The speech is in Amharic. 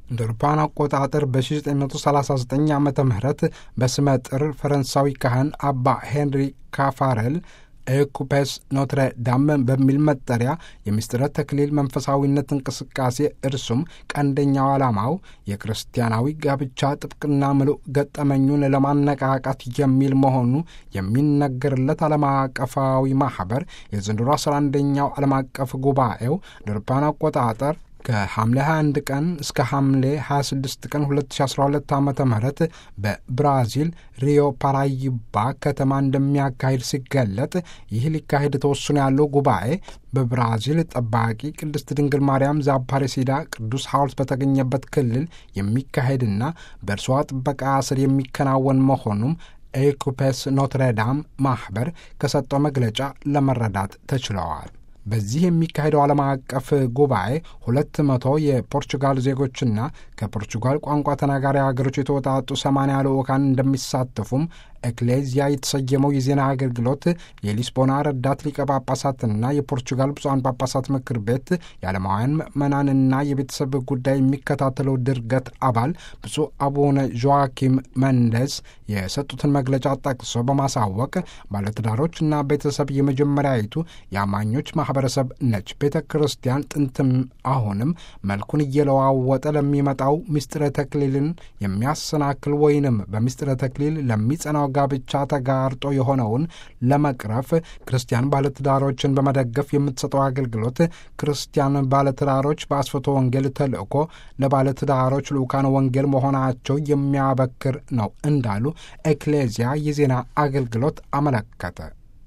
እንደ አውሮፓውያን አቆጣጠር በ1939 ዓ ም በስመ ጥር ፈረንሳዊ ካህን አባ ሄንሪ ካፋረል ኤኩፔስ ኖትረ ዳም በሚል መጠሪያ የምስጢረ ተክሊል መንፈሳዊነት እንቅስቃሴ እርሱም ቀንደኛው ዓላማው የክርስቲያናዊ ጋብቻ ጥብቅና ምሉእ ገጠመኙን ለማነቃቃት የሚል መሆኑ የሚነገርለት ዓለም አቀፋዊ ማኅበር የዘንድሮ 11ኛው ዓለም አቀፍ ጉባኤው አውሮፓውያን አቆጣጠር ከሐምሌ 21 ቀን እስከ ሐምሌ 26 ቀን 2012 ዓ ም በብራዚል ሪዮ ፓራይባ ከተማ እንደሚያካሂድ ሲገለጥ ይህ ሊካሄድ ተወስኖ ያለው ጉባኤ በብራዚል ጠባቂ ቅድስት ድንግል ማርያም ዛፓሬሲዳ ቅዱስ ሐውልት በተገኘበት ክልል የሚካሄድና በእርሷ ጥበቃ ስር የሚከናወን መሆኑም ኤኩፔስ ኖትረዳም ማኅበር ከሰጠው መግለጫ ለመረዳት ተችለዋል። በዚህ የሚካሄደው ዓለም አቀፍ ጉባኤ ሁለት መቶ የፖርቹጋል ዜጎችና ከፖርቹጋል ቋንቋ ተናጋሪ ሀገሮች የተወጣጡ ሰማንያ ልዑካን እንደሚሳተፉም ኤክሌዚያ የተሰየመው የዜና አገልግሎት የሊስቦና ረዳት ሊቀ ጳጳሳትና የፖርቹጋል ብፁዓን ጳጳሳት ምክር ቤት የዓለማውያን ምዕመናንና የቤተሰብ ጉዳይ የሚከታተለው ድርገት አባል ብፁዕ አቡነ ጆዋኪም መንደስ የሰጡትን መግለጫ ጠቅሶ በማሳወቅ ባለትዳሮችና ቤተሰብ የመጀመሪያዊቱ የአማኞች ማህበረሰብ ነች። ቤተ ክርስቲያን ጥንትም አሁንም መልኩን እየለዋወጠ ለሚመጣው ምስጢረ ተክሊልን የሚያሰናክል ወይንም በምስጢረ ተክሊል ለሚጸናው ጋብቻ ተጋርጦ የሆነውን ለመቅረፍ ክርስቲያን ባለትዳሮችን በመደገፍ የምትሰጠው አገልግሎት ክርስቲያን ባለትዳሮች በአስፈቶ ወንጌል ተልእኮ ለባለትዳሮች ልዑካን ወንጌል መሆናቸው የሚያበክር ነው እንዳሉ ኤክሌዚያ የዜና አገልግሎት አመለከተ።